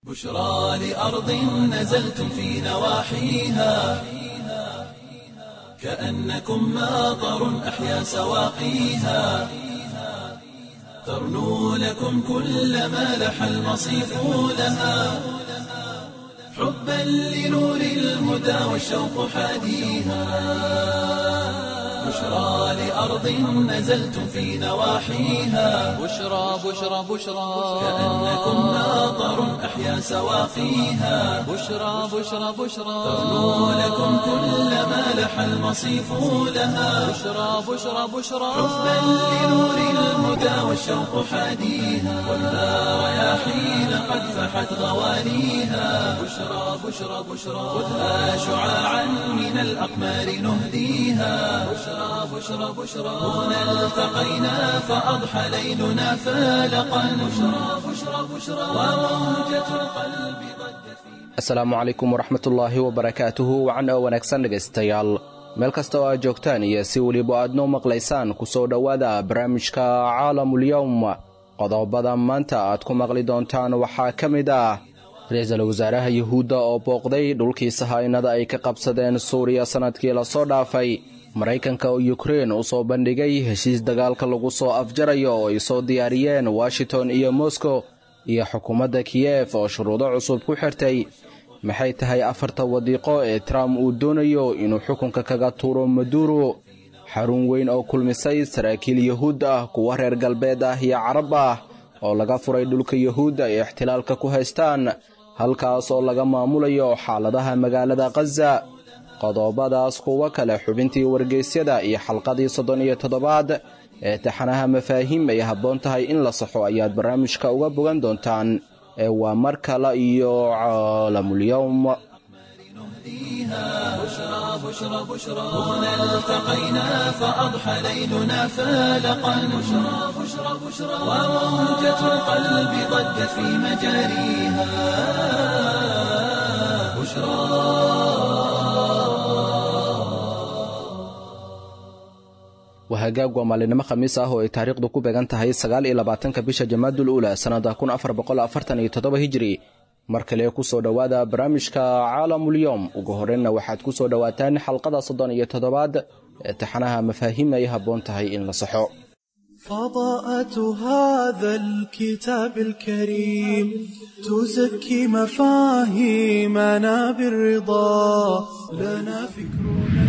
بشرى لأرض نزلتم في نواحيها كأنكم ماطر أحيا سواقيها ترنو لكم كل ما لح المصيف لها حبا لنور الهدى والشوق حاديها بشرى لأرض نزلتم في نواحيها بشرى بشرى بشرى كأنكم ماطر أحيا سواقيها بشرى بشرى بشرى ترنو لكم كل ما لح المصيف لها بشرى بشرى بشرى حبا لنور الهدى والشوق حاديها والنار رياحين قد فحت غوانيها بشرى بشرى بشرى خذها شعاعا من الأقمار نهديها بشرى بشرى بشرى هنا التقينا فأضحى ليلنا فالقا بشرى بشرى بشرى وموجة القلب ضجت في asalaamu calaykum waraxmatullaahi wabarakaatuhu wacan oo wanaagsan dhegaystayaal meel kasta oo aad joogtaan iyo si weliba aad noo maqlaysaan ku soo dhowaada barnaamijka caalamulyowm qodobada maanta aad ku maqli doontaan waxaa ka mid ah ra-iisul wasaaraha yuhuudda oo booqday dhulkii sahaynada ay ka qabsadeen suuriya sannadkii lasoo dhaafay maraykanka oo yukrein u soo bandhigay heshiis dagaalka lagu soo afjarayo oo ay soo diyaariyeen washington iyo moscow iyo xukuumadda kiyef oo shuruudo cusub ku xirtay maxay tahay afarta wadiiqo ee trump uu doonayo inuu xukunka kaga tuuro maduro xarun weyn oo kulmisay saraakiil yuhuud ah kuwa reer galbeed ah iyo carab ah oo laga furay dhulka yuhuudda ay ixtilaalka ku haystaan halkaas oo laga maamulayo xaaladaha magaalada khaza qodobadaas kuwo kale xubintii wargeysyada iyo xalqadii soddon iyo toddobaad ee taxanaha mafaahiim ay habboon tahay in la saxo ayaad barnaamijka uga bogan doontaan ee waa mar kale iyo caalamulyowm بشرى بشرى بشرى هنا التقينا فأضحى ليلنا فالقا بشرى بشرى بشرى وموجة القلب ضجت في مجاريها بشرى wahagaag waa maalinimo khamiis ah oo ay taariikhdu ku beegan tahay sagaal iyo labaatanka bisha jamaadul uula sannada kun afar boqol afartan iyo toddoba hijiri mar kale ku soo dhowaada barnaamijka caalamulyoom ugu horreynna waxaad ku soo dhowaataan xalqada soddon iyo toddobaad ee taxanaha mafaahiim ay habboon tahay in la saxo فضاءة هذا الكتاب الكريم تزكي مفاهيمنا بالرضا لنا فكرنا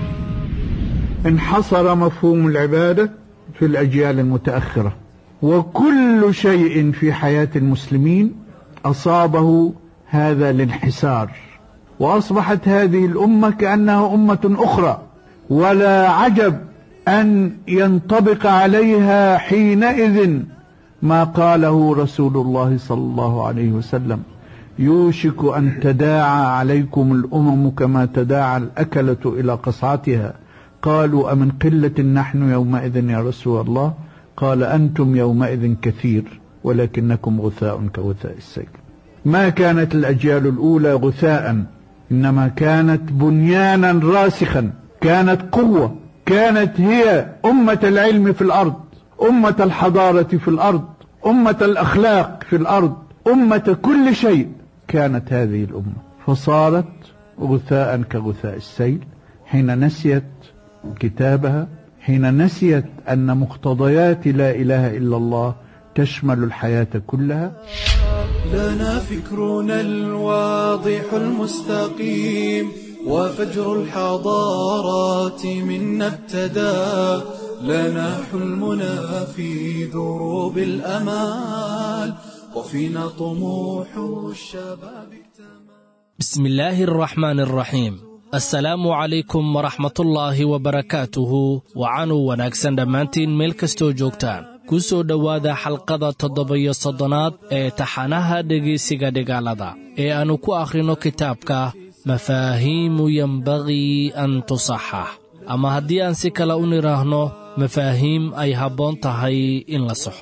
انحصر مفهوم العبادة في الأجيال المتأخرة وكل شيء في حياة المسلمين أصابه هذا الانحسار وأصبحت هذه الأمة كأنها أمة أخرى ولا عجب أن ينطبق عليها حينئذ ما قاله رسول الله صلى الله عليه وسلم يوشك أن تداعى عليكم الأمم كما تداعى الأكلة إلى قصعتها قالوا أمن قلة نحن يومئذ يا رسول الله قال أنتم يومئذ كثير ولكنكم غثاء كغثاء السيل ما كانت الأجيال الأولى غثاء إنما كانت بنيانا راسخا كانت قوة كانت هي أمة العلم في الأرض أمة الحضارة في الأرض أمة الأخلاق في الأرض أمة كل شيء كانت هذه الأمة فصارت غثاء كغثاء السيل حين نسيت كتابها حين نسيت أن مقتضيات لا إله إلا الله تشمل الحياة كلها لنا فكرنا الواضح المستقيم وفجر الحضارات منا ابتدى لنا حلمنا في دروب الأمال وفينا طموح الشباب اكتمل بسم الله الرحمن الرحيم assalaamu calaykum waraxmatullaahi wabarakaatuhu wacanuu wanaagsan dhammaantiin meel kastoo joogtaan ku soo dhowaada xalqada toddoba-iyo soddonaad ee taxanaha dhegaysiga dhigaalada ee aannu ku akhrino kitaabka mafaahiimu yembagii an tusaxax ama haddii aan si kale u nidhaahno mafaahiim ay habboon tahay in la saxo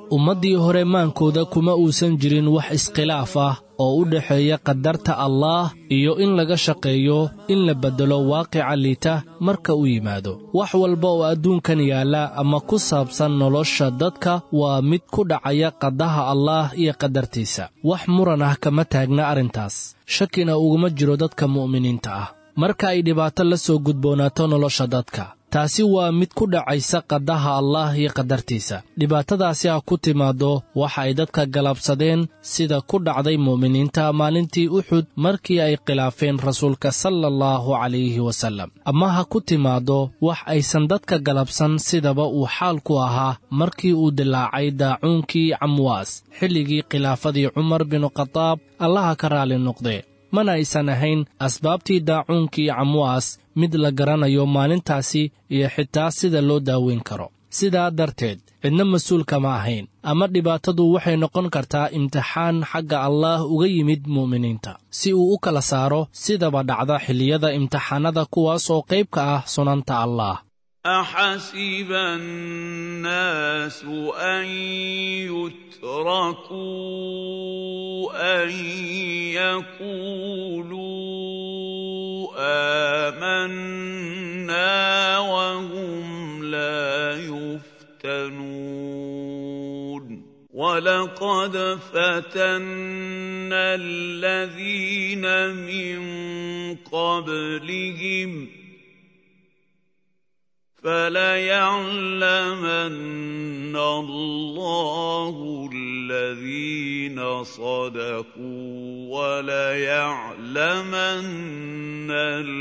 ummaddii hore maankooda kuma uusan jirin wax iskhilaaf ah oo u dhexeeya qadarta allaah iyo in laga shaqeeyo in la beddelo waaqica liita marka u yimaado wax walba oo adduunkan yaalla ama ku saabsan nolosha dadka waa mid ku dhacaya qadaha allaah iyo qadartiisa wax muran ah kama taagna arrintaas shakina uguma jiro dadka mu'miniinta ah marka ay dhibaato la soo gudboonaato nolosha dadka taasi waa mid ku dhacaysa qadaha allaah iyo qadartiisa dhibaatadaasi ha ku timaaddo waxa ay dadka galabsadeen sida ku dhacday mu'miniinta maalintii uxud markii ay khilaafeen rasuulka sala allahu calayhi wasallam ama ha ku timaaddo wax aysan dadka galabsan sidaba uu xaalku ahaa markii uu dilaacay daacuunkii camwaas xilligii khilaafadii cumar binu khadaab allaha ka raalli noqdee mana aysan ahayn asbaabtii daacuunkii camwaas mid la garanayo maalintaasi iyo xitaa sida loo daaweyn karo sidaa darteed cidna mas-uulka ma ahayn ama dhibaatadu waxay noqon kartaa imtixaan xagga allaah uga yimid mu'miniinta si uu u kala saaro sidaba dhacda xilliyada imtixaanada kuwaas oo qayb ka ah sunanta allaah أحسب الناس أن يتركوا أن يقولوا آمنا وهم لا يفتنون ولقد فتنا الذين من قبلهم فليعلمن الله الذين صدقوا وليعلمن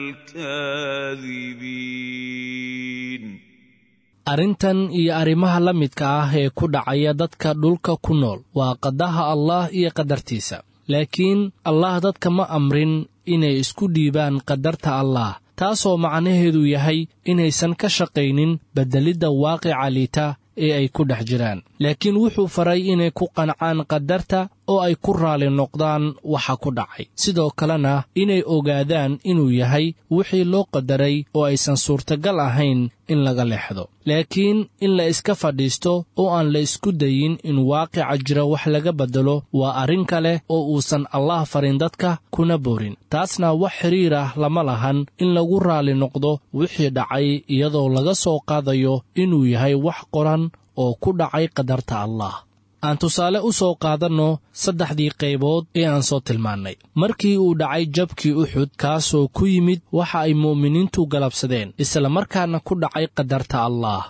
الكاذبين arrintan iyo arrimaha la midka ah ee ku dhacaya dadka dhulka ku nool waa qadaha allaah iyo qadartiisa laakiin allaah dadka ma amrin inay isku dhiibaan qadarta allaah taasoo macnaheedu yahay inaysan ka shaqaynin beddelidda waaqica liita ee ay ku dhex jiraan laakiin wuxuu faray inay ku qancaan qadarta oo ay ku raalli noqdaan waxa ku dhacay sidoo kalena inay ogaadaan inuu yahay wixii loo qadaray oo aysan suurtagal ahayn in laga leexdo laakiin in la iska fadhiisto oo aan la isku dayin in waaqica jira wax laga beddelo waa arrin kale oo uusan allaah farin dadka kuna boorin taasna wax xidhiir ah lama lahan in lagu raalli noqdo wixii dhacay iyadoo laga soo qaadayo inuu yahay wax qoran oo ku dhacay qadarta allaah aan tusaale u soo qaadanno saddexdii qaybood ee aan soo tilmaannay markii uu dhacay jabkii uxud kaasoo ku yimid waxa ay mu'miniintu galabsadeen isla markaana ku dhacay qadarta allaah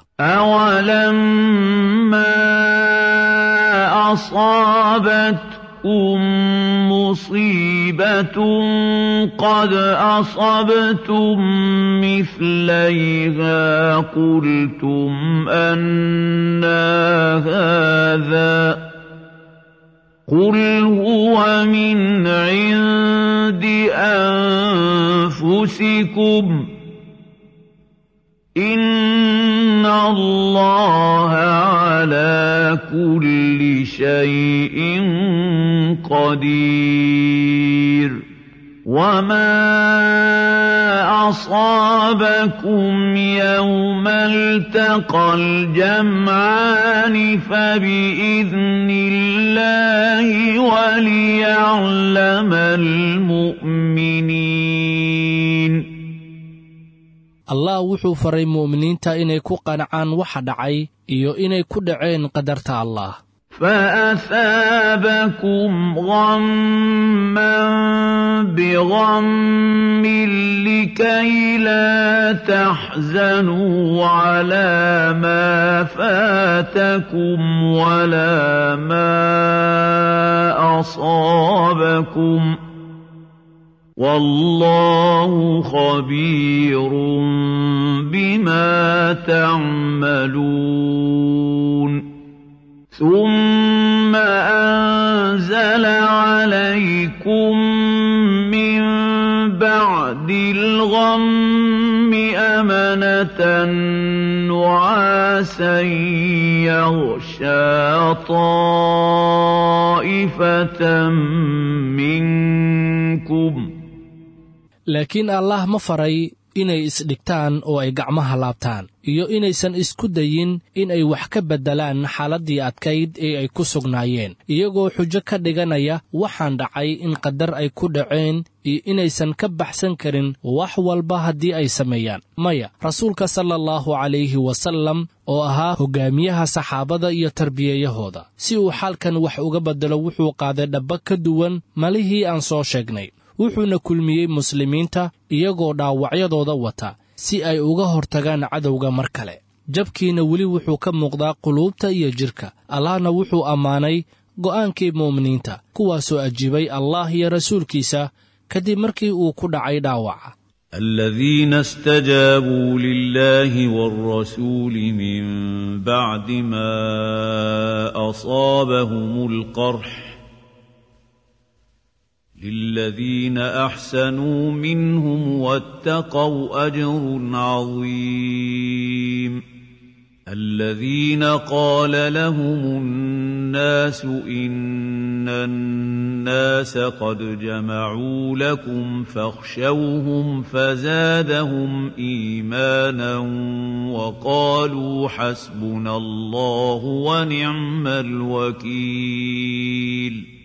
أولما أصابتكم مصيبة قد أصبتم مثليها قلتم أنا هذا قل هو من عند أنفسكم إن الله على كل شيء قدير وما أصابكم يوم التقى الجمعان فبإذن الله وليعلم المؤمنين allah wuxuu faray mu'miniinta inay ku qancaan waxa dhacay iyo inay ku dhaceen qadarta allaah فأثابكم غما بغم لكي لا تحزنوا على ما فاتكم ولا ما أصابكم والله خبير بما تعملون ثم أنزل عليكم من بعد الغم أمنة نعاسا يغشى طائفة منكم laakiin allaah ma faray inay isdhigtaan oo ay gacmaha laabtaan iyo inaysan isku dayin in ay wax ka beddelaan xaaladdii adkayd ee ay ku sugnaayeen iyagoo xujo ka dhiganaya waxaan dhacay in qadar ay ku dhaceen iyo inaysan ka baxsan karin wax walba haddii ay sameeyaan maya rasuulka sala allahu calayhi wasallam oo ahaa hoggaamiyaha saxaabada iyo tarbiyeyahooda si uu xaalkan wax uga beddelo wuxuu qaaday dhabba ka duwan malihii aan soo sheegnay wuxuuna kulmiyey muslimiinta iyagoo dhaawacyadooda wata si ay uga hortagaan cadowga mar kale jabkiina weli wuxuu ka muuqdaa quluubta iyo jidhka allahna wuxuu ammaanay go'aankii mu'miniinta kuwaasoo ajiibay allah iyo rasuulkiisa kadib markii uu ku dhacay dhaawaca الذين استجابوا لله والرسول من بعد ما أصابهم القرح للذين أحسنوا منهم واتقوا أجر عظيم الذين قال لهم الناس إن الناس قد جمعوا لكم فاخشوهم فزادهم إيمانا وقالوا حسبنا الله ونعم الوكيل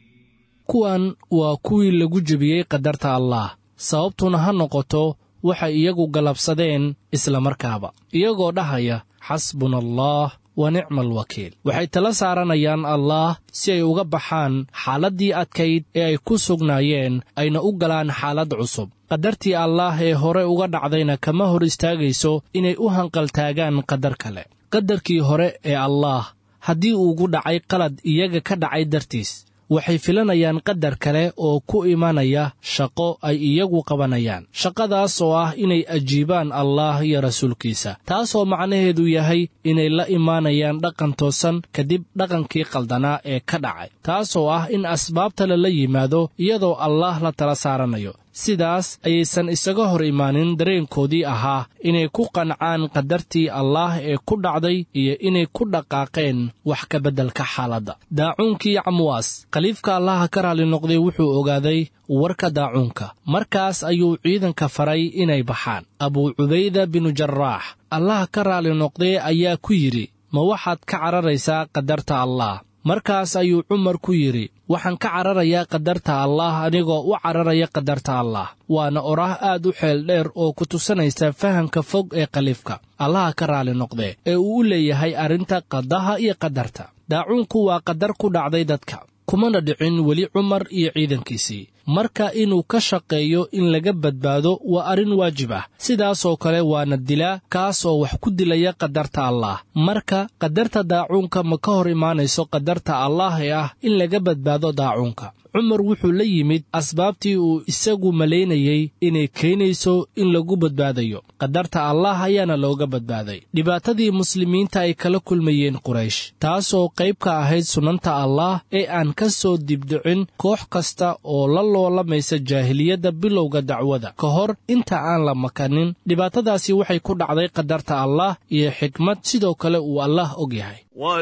kuwan waa kuwii lagu jebiyey qadarta allaah sababtuna ha noqoto waxay iyagu galabsadeen isla markaaba iyagoo dhahaya xasbuna allaah wa nicma alwakiil waxay tala saaranayaan allaah si ay uga baxaan xaaladdii adkayd ee ay ku sugnaayeen ayna u galaan xaalad cusub qadartii allaah ee hore uga dhacdayna kama hor istaagayso inay u hanqaltaagaan qadar kale qadarkii hore ee allaah haddii uugu dhacay qalad iyaga ka dhacay dartiis waxay filanayaan qadar kale oo ku imanaya shaqo ay iyagu qabanayaan shaqadaas oo ah inay ajiibaan allaah iyo rasuulkiisa taasoo macnaheedu yahay inay la imaanayaan dhaqan toosan kadib dhaqankii qaldanaa ee ka dhacay taasoo ah in asbaabta lala yimaado iyadoo allaah la tala saaranayo sidaas ayaysan isaga hor imaanin dareenkoodii ahaa inay ku qancaan qadartii allaah ee ku dhacday iyo inay ku dhaqaaqeen wax ka beddelka xaaladda daacuunkii camwaas khaliifka allaha ka raalli noqday wuxuu ogaaday warka daacuunka markaas ayuu ciidanka faray inay baxaan abuu cubayda binu jaraax allaha ka raalli noqday ayaa ku yidhi ma waxaad ka cararaysaa qadarta allaah markaas ayuu cumar ku yidhi waxaan ka cararayaa qadarta allaah anigoo u cararaya qadarta allaah waana oraah aad u xeel dheer oo ku tusanaysa fahamka fog ee khaliifka allaha ka raalli noqdee ee uu u leeyahay arrinta qadaha iyo qadarta daacuunku waa qadar ku dhacday dadka kumana dhicin weli cumar iyo ciidankiisii marka inuu ka shaqeeyo in laga badbaado waa arrin waajib ah sidaasoo kale waana dilaa kaas oo wax ku dilaya qadarta allaah marka qadarta daacuunka ma ka hor imaanayso qadarta allaah ee ah in laga badbaado daacuunka cumar wuxuu la yimid asbaabtii uu isagu malaynayey inay keenayso in lagu badbaadayo qadarta allaah ayaana looga badbaaday dhibaatadii muslimiinta ay kala kulmayeen quraysh taasoo qayb ka ahayd sunnanta allaah ee aan ka soo dibdicin koox kasta oo la loolamaysa jaahiliyadda bilowga dacwada ka hor inta aan la makanin dhibaatadaasi waxay ku dhacday qadarta allaah iyo xikmad sidoo kale uu allaah og yahay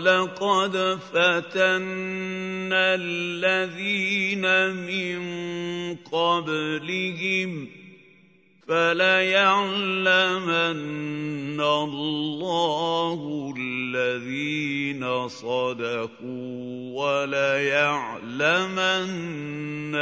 ولقد فتنا الذين من قبلهم فليعلمن الله الذين صدقوا وليعلمن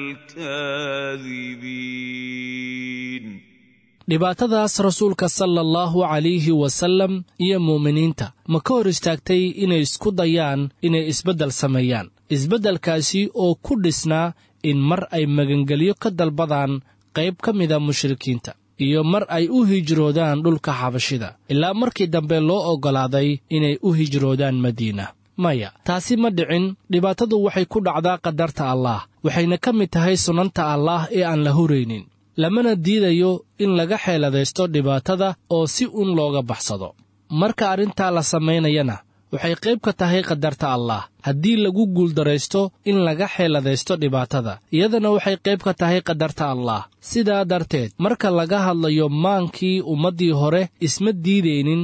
الكاذبين dhibaatadaas rasuulka sala allahu calayhi wasallam iyo muuminiinta ma ka hor istaagtay inay isku dayaan inay isbeddel sameeyaan isbeddelkaasi oo ku dhisnaa in mar ay magangelyo ka dalbadaan qayb ka mida mushrikiinta iyo mar ay u hijroodaan dhulka xabashida ilaa markii dambe loo oggolaaday inay u hijroodaan madiina maya taasi ma dhicin dhibaatadu waxay ku dhacdaa qadarta allaah waxayna ka mid tahay sunnanta allaah ee aan la huraynin lamana diidayo in laga xeeladaysto dhibaatada oo si un looga baxsado marka arrintaa la samaynayana waxay qayb ka tahay qadarta allaah haddii lagu guuldaraysto in laga xeeladaysto dhibaatada iyadana waxay qayb ka tahay qadarta allaah sidaa darteed marka laga hadlayo maankii ummaddii hore isma diidaynin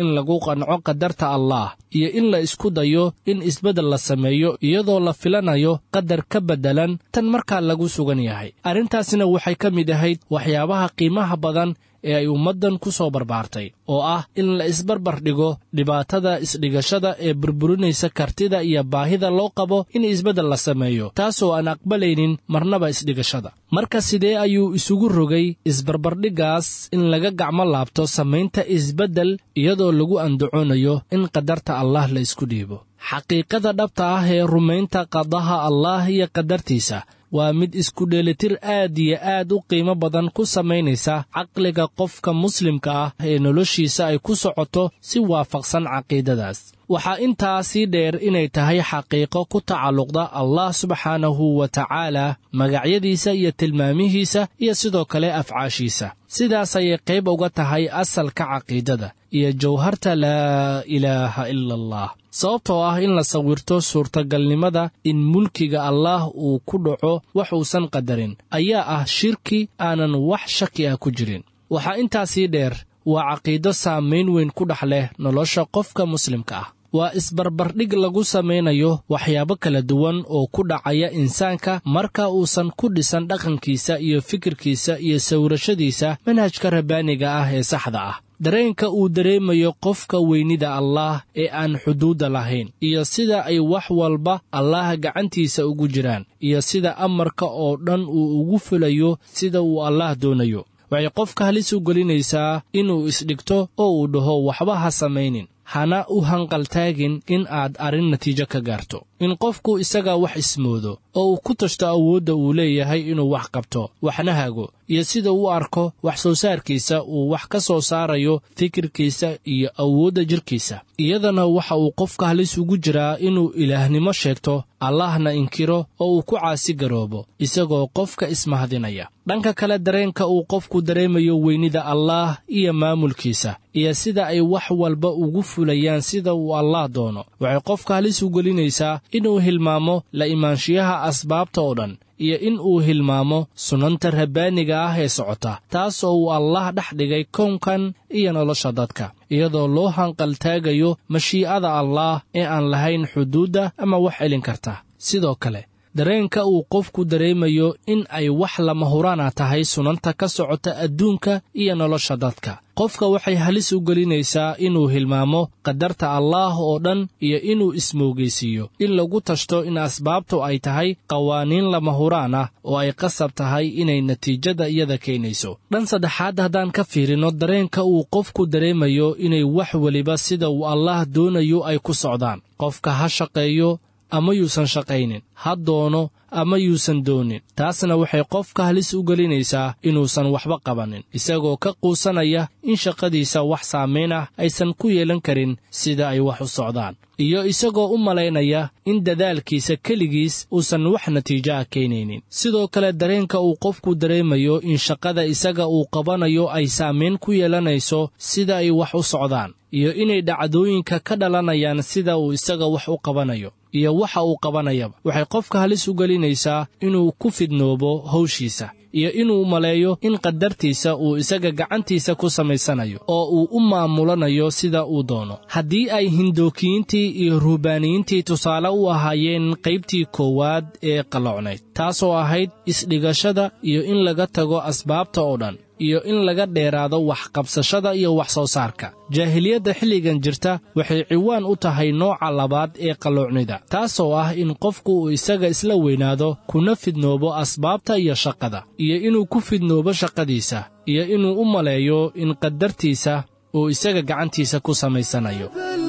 in lagu qanco qadarta allaah iyo in la isku dayo in isbeddel la sameeyo iyadoo la filanayo qadar ka beddelan tan markaa lagu sugan yahay arrintaasina waxay ka mid ahayd waxyaabaha qiimaha badan ee ay ummaddan ku soo barbaartay oo ah in la isbarbar dhigo dhibaatada isdhigashada ee burburinaysa kartida iyo baahida loo qabo in isbeddel la sameeyo taasoo aan aqbalaynin marnaba isdhigashada marka sidee ayuu isugu rogay isbarbardhiggaas in laga gacmo laabto samaynta isbeddel iyadoo lagu andacoonayo in qadarta allah la isku dhiibo xaqiiqada dhabta ah ee rumaynta qadaha allaah iyo qadartiisa waa mid isku dheelitir aad iyo aad u qiimo badan ku samaynaysa caqliga qofka muslimka ah ee noloshiisa ay ku socoto si waafaqsan caqiidadaas waxaa intaa sii dheer inay tahay xaqiiqo ku tacalluqda allah subxaanahu wa tacaala magacyadiisa iyo tilmaamihiisa iyo sidoo kale afcaashiisa sidaas ayay qayb uga tahay asalka caqiidada iyo jawharta laa ilaaha ila allah sababtoo ah in la sawirto suurtagalnimada in mulkiga allaah uu ku dhaco wax uusan qadarin ayaa ah shirki aanan wax shaki ah ku jirin waxaa intaasii dheer waa caqiido saamayn weyn ku dhex leh nolosha qofka muslimka ah waa isbarbardhig lagu samaynayo waxyaabo kala duwan oo ku dhacaya insaanka marka uusan ku dhisan dhaqankiisa iyo fikirkiisa iyo sawirashadiisa manhajka rabbaaniga ah ee saxda ah dareenka uu dareemayo qofka weynida allaah ee aan xuduudda lahayn iyo sida ay wax walba allaah gacantiisa ugu jiraan iyo sida amarka oo dhan uu ugu fulayo sida uu allaah doonayo waxay qofka halis u gelinaysaa inuu isdhigto oo uu dhaho waxba ha samaynin hana u hanqaltaagin in aad arrin natiijo ka gaarto in qofku isaga wax ismoodo oo uu ku tashto awoodda uu leeyahay inuu wax qabto waxna hago iyo sida uu arko wax soo saarkiisa uu wax ka soo saarayo fikirkiisa iyo awoodda jirkiisa iyadana waxa uu qofka halis ugu jiraa inuu ilaahnimo sheegto allahna inkiro oo uu ku caasi garoobo isagoo qofka ismahadinaya dhanka kale dareenka uu qofku dareemayo weynida allaah iyo maamulkiisa iyo sida ay wax walba ugu fulayaan sida uu allaah doono waxay qofka halis u gelinaysaa inuu hilmaamo la imaanshiyaha asbaabta oo dhan iyo in uu hilmaamo sunnanta rabbaaniga ah ee socota taas oo uu allah dhex dhigay kownkan iyo nolosha dadka iyadoo loo hanqaltaagayo mashii'ada allaah ee aan lahayn xuduudda ama wax celin karta sidoo kale dareenka uu qofku dareemayo in ay wax lama huraana tahay sunanta ka socota adduunka iyo nolosha dadka qofka waxay halis u gelinaysaa inuu hilmaamo qadarta allaah oo dhan iyo inuu ismoogaysiiyo in lagu tashto in asbaabtu ay tahay qawaaniin lama huraan ah oo ay qasab tahay inay natiijada iyada keenayso dhan saddexaad haddaan ka fiirino dareenka uu qofku dareemayo inay wax weliba sida uu allaah doonayo ay ku socdaan qofka ha shaqeeyo ama yuusan shaqaynin ha doono ama yuusan doonin taasna waxay qofka halis u gelinaysaa inuusan waxba qabannin isagoo ka quusanaya in shaqadiisa wax saamayn ah aysan ku yeelan karin sida ay wax u socdaan iyo isagoo u malaynaya in dadaalkiisa keligiis uusan wax natiijo ah keenaynin sidoo kale dareenka uu qofku dareemayo in shaqada isaga uu qabanayo ay saamayn ku yeelanayso sida ay wax u socdaan iyo inay dhacdooyinka ka dhalanayaan sida uu isaga wax u qabanayo iyo waxa uu qabanayaba waxay qofka halis u gelinaysaa inuu ku fidnoobo hawshiisa iyo inuu maleeyo in qadartiisa uu isaga gacantiisa ku samaysanayo oo uu u maamulanayo sida uu doono haddii ay hindookiyiintii iyo ruhbaaniyiintii tusaale u ahaayeen qaybtii koowaad ee qallocnayd taasoo ahayd isdhigashada iyo in laga tago asbaabta oo dhan iyo in laga dheeraado waxqabsashada iyo wax soo saarka jaahiliyadda xilligan jirta waxay ciwaan u tahay nooca labaad ee qalloocnida taasoo ah in qofku uu isaga isla weynaado kuna fidnoobo asbaabta iyo shaqada iyo inuu ku fidnoobo shaqadiisa iyo inuu u maleeyo in qadartiisa uu isaga gacantiisa ku samaysanayo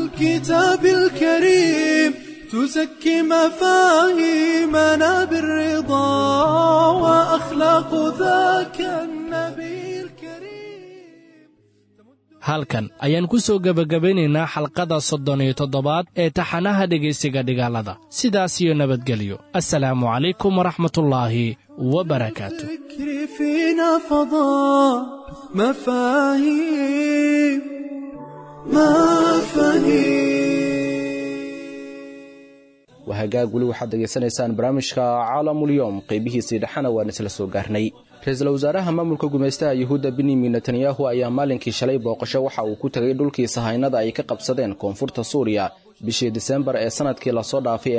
الكتاب الكريم تزكي مفاهيمنا بالرضا وأخلاق ذاك النبي الكريم halkan ayaan ku soo gebagabaynaynaa xalqada soddon iyo toddobaad ee taxanaha dhegaysiga dhigaalada sidaas iyo nabadgelyo assalaamu calaykum waraxmatullaahi wabarakaatu الذكر فينا فضاء مفاهيم مفاهيم wahagaag weli waxaad degeysanaysaan barnaamijka caalamulyoom qaybihiisii dhexana waan isla soo gaarnay ra-iisul wasaaraha maamulka gumaystaha yuhuudda benyamin netanyahu ayaa maalinkii shalay booqasho waxa uu ku tegay dhulkii sahaynada ay ka qabsadeen koonfurta suuriya bishii disembar ee sannadkii lasoo dhaafay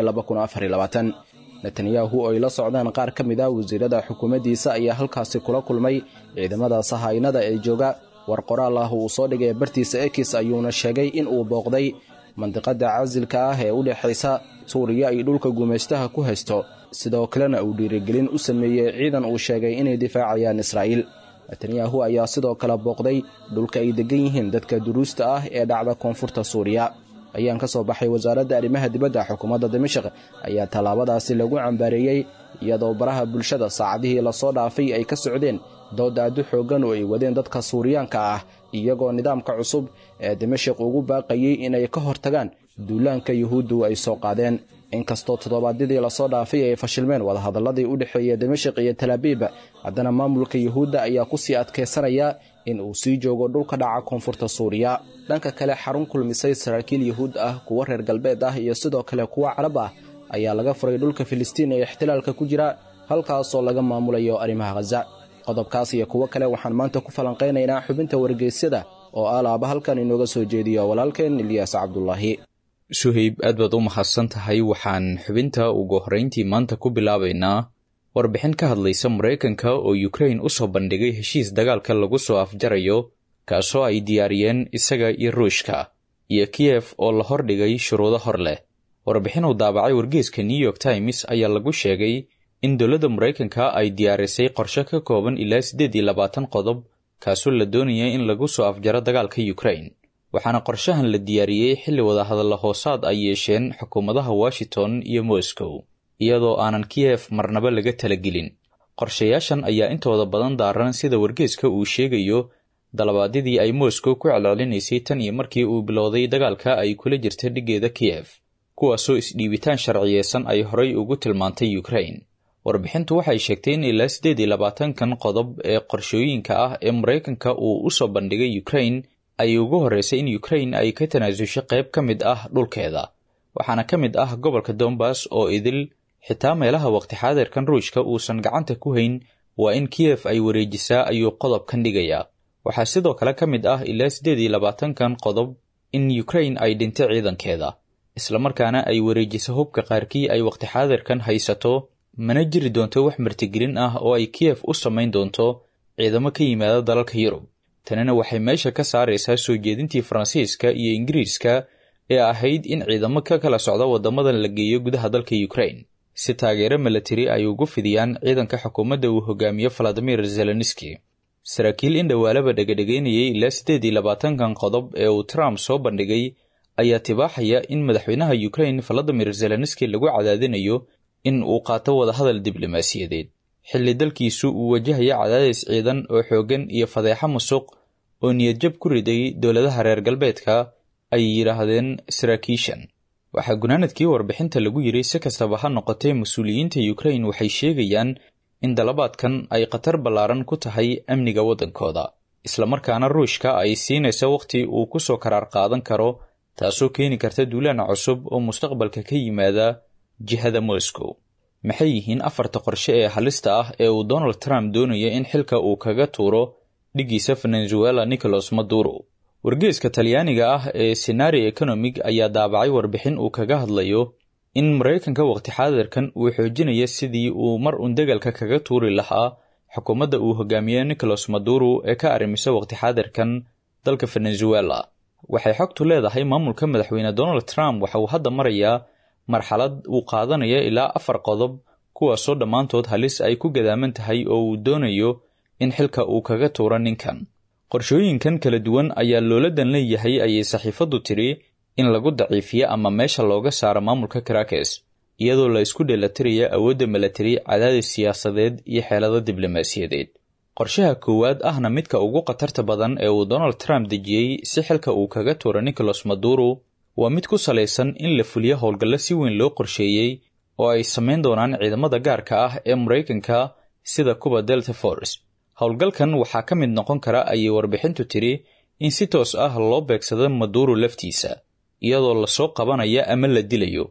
ee netanyahu oo ay la socdaan qaar ka mid ah wasiirada xukuumaddiisa ayaa halkaasi kula kulmay ciidamada sahaynada ee jooga war qoraal ah uu soo dhigay bartiisa ekis ayuuna sheegay in uu booqday mandiqadda casilka ah ee u dhexaysa suuriya ay dhulka gumaystaha ku haysto sidoo kalena uu dhiirigelin u sameeyey ciidan uu sheegay inay difaacayaan israa'iil netanyahu ayaa sidoo kale booqday dhulka ay deggan yihiin dadka duruusta ah ee dhacda koonfurta suuriya ayaan ka soo baxay wasaaradda arrimaha dibadda xukuumadda dimashik ayaa tallaabadaasi lagu cambaareeyey iyadoo baraha bulshada saacadihii lasoo dhaafay ay ka socdeen dood aadu xooggan oo ay wadeen dadka suuriyaanka ah iyagoo nidaamka cusub ee dimashik ugu baaqayey inay ka hortagaan duulaanka yuhuuddu ay soo qaadeen inkastoo toddobaadyadii lasoo dhaafay ay fashilmeen wadahadalladii u dhexeeya dimashik iyo talaabiib haddana maamulka yuhuudda ayaa ku sii adkaysanaya in uu sii joogo dhulka dhaca koonfurta suuriya dhanka kale xarun kulmisay saraakiil yuhuud ah kuwo reer galbeed ah iyo sidoo kale kuwo carab ah ayaa laga furay dhulka filistiin ee ixtilaalka ku jira halkaasoo laga maamulayo arrimaha khaza qodobkaas iyo kuwo kale waxaan maanta ku falanqaynaynaa xubinta wargeysyada oo alaaba halkan inooga soo jeediyo walaalkeen ilyaas cabdulaahi suhayb aad baad u mahadsan tahay waxaan xubinta ugu horrayntii maanta ku bilaabaynaa warbixin ka hadlaysa maraykanka oo yukrain u soo bandhigay heshiis dagaalka lagu soo afjarayo kaasoo ay diyaariyeen isaga iyo ruushka iyo kiyef oo la hordhigay shuruudo hor leh warbixin uu daabacay wargeeska new york times ayaa lagu sheegay in dowladda maraykanka ay diyaarisay qorshe ka kooban ilaa siddeed iyo labaatan qodob kaasoo la doonaya in lagu soo afjaro dagaalka yukrain waxaana qorshahan la diyaariyey xilli wadahadalla hoosaad ay yeesheen xukuumadaha washington iyo moscow iyadoo aanan kiyef marnaba laga talagelin qorshayaashan ayaa intooda badan daaran sida wargeeska uu sheegayo dalabaadyadii ay moscow ku celcelinaysay tan iyo markii uu bilowday dagaalka ay kula jirta dhiggeeda kiyef kuwaasoo isdhiibitaan sharciyeysan ay horay ugu tilmaantay yukrain warbixintu waxay sheegtay in ilaa siddeed iyo labaatankan qodob ee qorshooyinka ah ee maraykanka uu u soo bandhigay yukrain ay ugu horreysay in yukrain ay ka tanaasusho qayb ka mid ah dhulkeeda waxaana ka mid ah gobolka dombas oo idil xitaa meelaha waqti xaadirkan ruushka uusan gacanta ku hayn waa in kiyef ay wareejisaa ayuu qodobkan dhigayaa waxaa sidoo kale ka mid ah ilaa siddeed iyo labaatankan qodob in yukrain ay dhinto ciidankeeda islamarkaana ay wareejiso hubka qaarkii ay waqti xaadirkan haysato mana jiri doonto wax martigelin ah oo ay kiyef u samayn doonto ciidamo ka yimaada dalalka yurub tanina waxay meesha ka saaraysaa soo jeedintii faransiiska iyo ingiriiska ee ahayd in ciidamo ka kala socda waddamadan la geeyo gudaha dalka yukrain si taageero milatari ay ugu fidiyaan ciidanka xukuumadda uu hogaamiyo valadimir zelenski saraakiil in dhowaalaba dhegadhegaynayay ilaa siddeed iyo labaatankan qodob ee uu trump soo bandhigay ayaa tibaaxaya in madaxweynaha yukrain valadimir zelenski lagu cadaadinayo in uu qaato wadahadal diblomaasiyadeed xilli dalkiisu uu wajahaya cadaadis ciidan oo xooggan iyo fadeexo musuq oo niyadjab ku riday dowladaha reer galbeedka ay yidhaahdeen saraakiishan waxaa gunaanadkii warbixinta lagu yidhi si kastaba ha noqotee mas-uuliyiinta yukrain waxay sheegayaan in dalabaadkan ay khatar ballaaran ku tahay amniga waddankooda islamarkaana ruushka ay siinayso wakhti uu ku soo karaar qaadan karo taasoo keeni karta duulaan cusub oo mustaqbalka ka yimaada jihada moscow maxay yihiin afarta qorshe ee halista ah ee uu donald trump doonaya in xilka uu kaga tuuro dhiggiisa venezuela nicolas maduro wargeeska talyaaniga ah ee senari economig ayaa daabacay warbixin uu kaga hadlayo in maraykanka waqti xaadirkan uu xoojinaya sidii uu mar uun degalka kaga tuuri lahaa xukuumadda uu hogaamiye nicolas maduro ee ka arrimisa waqti xaadirkan dalka venezuela waxay xogtu leedahay maamulka madaxweyne donald trump waxa uu hadda marayaa marxalad uu qaadanaya ilaa afar qodob kuwaasoo dhammaantood halis ay ku gadaaman tahay oo uu doonayo in xilka uu kaga tuuro ninkan qorshooyinkan kala duwan ayaa looladan leeyahay ayay saxiifaddu tidhi in lagu daciifiyo ama meesha looga saaro maamulka karakes iyadoo la isku dheelatiraya awoodda milatari cadaadis siyaasadeed iyo xeelado diblomaasiyadeed qorshaha koowaad ahna midka ugu khatarta badan ee uu donald trump dejiyey si xilka uu kaga tuuro nicolas maduro waa mid ku salaysan in la fuliyo howlgallo si weyn loo qorsheeyey oo ay samayn doonaan ciidamada gaarka ah ee maraykanka sida kuba delta force howlgalkan waxaa ka mid noqon kara ayay warbixintu tidhi in si toos ah loo beegsado maduro laftiisa iyadoo lasoo qabanaya ama la dilayo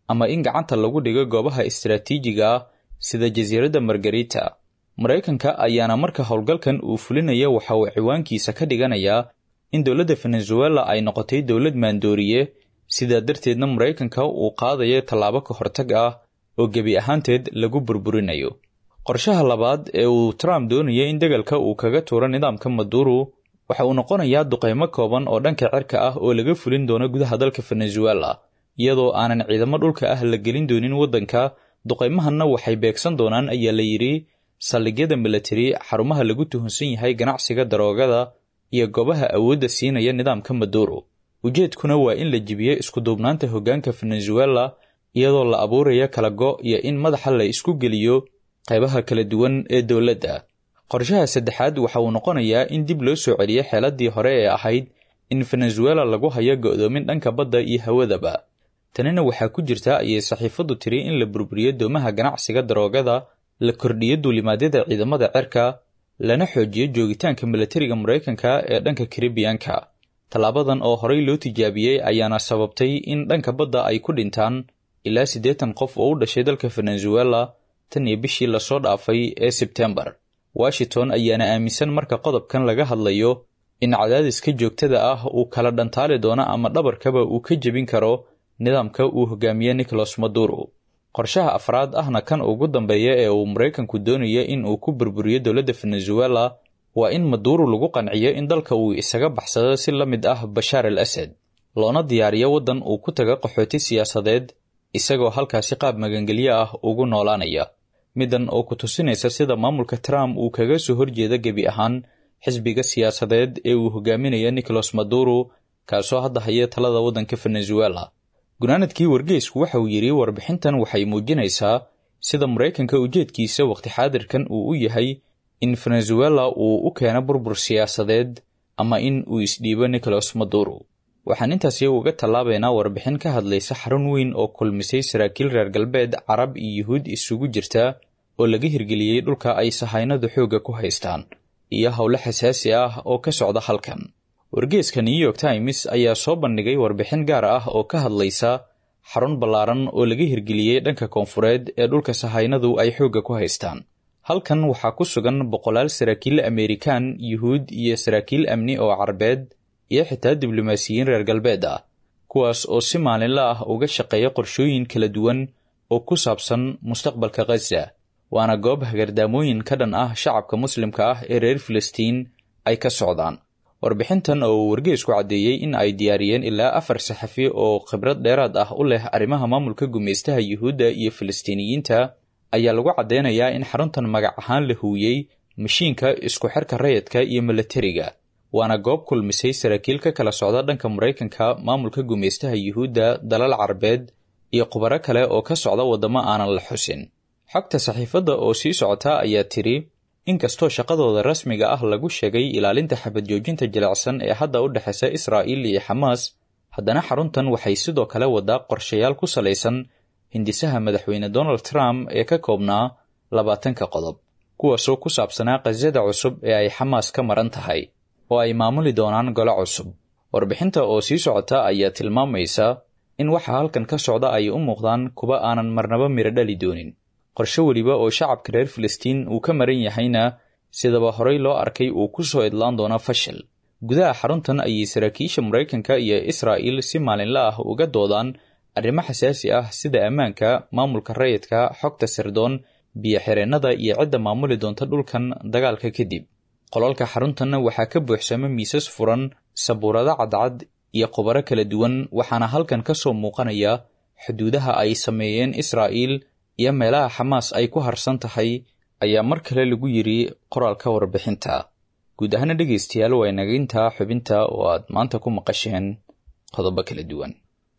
ama in gacanta lagu dhigo goobaha istaraatiijiga ah sida jasiiradda margarita maraykanka ayaana marka howlgalkan uu fulinaya waxa uu ciwaankiisa ka dhiganayaa in dowladda venezuela ay noqotay dowlad maandooriye sidaa darteedna maraykanka uu qaadayo tallaabo ka hortag ah oo gebi ahaanteed lagu burburinayo qorshaha labaad ee uu trump doonaya in degalka uu kaga tuuro nidaamka maduro waxa uu noqonayaa duqaymo kooban oo dhanka cirka ah oo laga fulin doono gudaha dalka venezuela iyadoo aanan ciidamo dhulka ah la gelin doonin waddanka duqaymahanna waxay beegsan doonaan ayaa la yidhi saldhigyada milatari xarumaha lagu tuhunsan yahay ganacsiga daroogada iyo goobaha awoodda siinaya nidaamka maduro ujeedkuna waa in la jibiyo iskuduubnaanta hoggaanka venezuela iyadoo la abuuraya kala go iyo in madaxa la isku geliyo qaybaha kala duwan ee dowladda qorshaha saddexaad waxa uu noqonayaa in dib loo soo celiyo xeeladii hore ee ahayd in venezuela lagu hayo go'doomin dhanka badda iyo hawadaba tanina waxaa ku jirta ayay saxiifaddu tiri in la burburiyo doomaha ganacsiga daroogada la kordhiyo duulimaadyada ciidamada cirka lana xoojiyo joogitaanka milatariga maraykanka ee dhanka karibiyanka tallaabadan oo horey loo tijaabiyey ayaana sababtay in dhanka badda ay ku dhintaan ilaa siddeetan qof oo u dhashay dalka venezuela tan iyo bishii lasoo dhaafay ee sebtembar washington ayaana aaminsan marka qodobkan laga hadlayo in cadaadiska joogtada ah uu kala dhantaali doono ama dhabarkaba uu ka jebin karo nidaamka uu hogaamiye nicholas maduro qorshaha afraad ahna kan ugu dambeeya ee uu maraykanku doonayo in uu ku burburiyo dowladda venezuela waa in maduro lagu qanciyo in dalka uu isaga baxsado si la mid ah bashaar al asad loona diyaariyo waddan uu ku taga qaxooti siyaasadeed isagoo halkaasi qaab magangelyo ah ugu noolaanaya middan oo ku tusinaysa sida maamulka trump uu kaga soo horjeeda gebi ahaan xisbiga siyaasadeed ee uu hogaaminayo nicholas maduro kaasoo hadda haya talada waddanka venezuela gunaanadkii wargeysku waxa uu yidhi warbixintan waxay muujinaysaa sida maraykanka ujeedkiisa waqti xaadirkan uu u yahay in venezuela uu u keeno burbur siyaasadeed ama in uu isdhiibo nicholas maduro waxaan intaasi uga tallaabaynaa warbixin ka hadlaysa xarun weyn oo kulmisay saraakiil reer galbeed carab iyo yuhuud isugu jirta oo laga hirgeliyey dhulka ay sahaynadu xoogga ku haystaan iyo howlo xasaasi ah oo ka socda halkan wargeeska new york times ayaa soo bandhigay warbixin gaar ah oo ka hadlaysa xarun ballaaran oo laga hirgeliyey dhanka koonfureed ee dhulka sahaynadu ay xoogga ku haystaan halkan waxaa ku sugan boqolaal saraakiil amerikan yuhuud iyo saraakiil amni oo carabeed iyo xitaa diblomaasiyiin reer galbeed ah kuwaas oo si maalinla ah uga shaqeeya qorshooyin kala duwan oo ku saabsan mustaqbalka khaza waana goob hagardaamooyin ka dhan ah shacabka muslimka ah ee reer filistiin ay ka socdaan warbixintan oo uu wargeysku caddeeyey in ay diyaariyeen ilaa afar saxafi oo khibrad dheeraad ah u leh arrimaha maamulka gumaystaha yuhuudda iyo filistiiniyiinta ayaa lagu caddeynayaa in xaruntan magac ahaan la huwiyey mashiinka isku xirka rayidka iyo milatariga waana goob kulmisay saraakiil ka kala socda dhanka maraykanka maamulka gumaystaha yuhuudda dalal carabeed iyo khubaro kale oo ka socda waddamo aanan la xusin xogta saxiifadda oo sii socota ayaa tidhi inkastoo shaqadooda rasmiga ah lagu sheegay ilaalinta xabad joojinta jilicsan ee hadda u dhexaysa israa'iil iyo xamaas haddana xaruntan waxay sidoo kale wadaa qorshayaal ku salaysan hindisaha madaxweyne donald trump ee ka koobnaa labaatanka qodob kuwaasoo ku saabsanaa khasada cusub ee ay xamaas ka maran tahay oo ay maamuli doonaan golo cusub warbixinta oo sii socota ayaa tilmaamaysa in waxa halkan ka socda ay u muuqdaan kuwa aanan marnaba miro dhali doonin qorshe weliba oo shacabka reer filistiin uu ka maran yahayna sidaba horey loo arkay uu ku soo idlaan doono fashil gudaha xaruntan ayay saraakiisha maraykanka iyo israa'iil si maalinla ah uga doodaan arrimo xasaasi ah sida ammaanka maamulka rayidka xogta sirdoon biyo-xireennada iyo cidda maamuli doonta dhulkan dagaalka kadib qolalka xaruntanna waxaa ka buuxsama miisas furan sabuurado cadcad iyo khubaro kala duwan waxaana halkan ka soo muuqanaya xuduudaha ay sameeyeen israa'iil iyo meelaha xamaas ay ku harsan tahay ayaa mar kale lagu yidhi qoraalka warbixinta guud ahaana dhegaystayaal waa inaga intaa xubinta oo aad maanta ku maqasheen qodobo kala duwan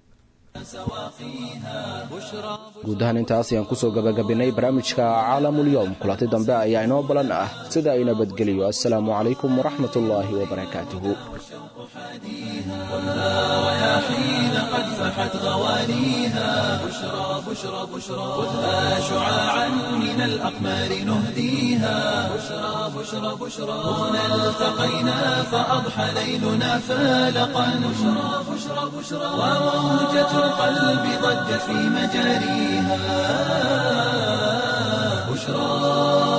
guud ahaan intaas ayaan kusoo gabagabinay barnaamijka caalamulyoom kulanti dambe ayaa inoo balan ah sida ay nabadgeliyo assalaamu calaykum waraxmat ullaahi wabarakaatuhu حين قد فحت غوانيها بشرى بشرى بشرى خذها شعاعا من الأقمار نهديها بشرى بشرى بشرى هنا التقينا فأضحى ليلنا فالقا بشرى بشرى بشرى وموجة القلب ضجت في مجاريها بشرى